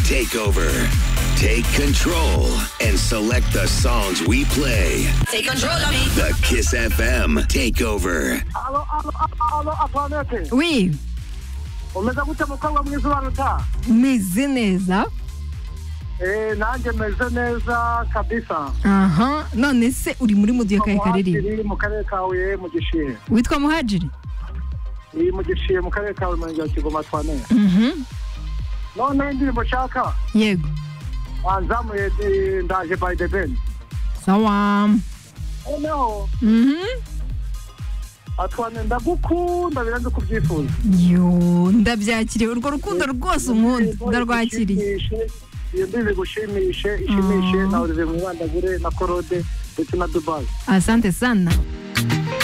Take over, take control, and select the songs we play. Take control of me. The Kiss FM Takeover. Alo, alo, alo, Antoinette. Oui, Umeze gute mukobwa mwiza ubaruta? meze neza Eh, nanjye meze neza kabisa. aha none se uri muri mudiyo kahe karirimba Umuhadiri mu karere ka Huye mu Gishihe. witwa muhajiri Iyi mu Gishihe mu karere ka Huye mu murenge wa Kigoma Twanera. Mhm. None indirimbo nshaka yego wanzamuye eh, ndaje by the ben. sawa Noneho Mhm. Antoine ndagukunda birenze kubyifuza. yo ndabyakiriye urwo rukundo rwose unkunda ndarwakiriye iyo mbibi gushimishe ishimishe na olivier mwibandagure na korode ndetse na dubayi asante sana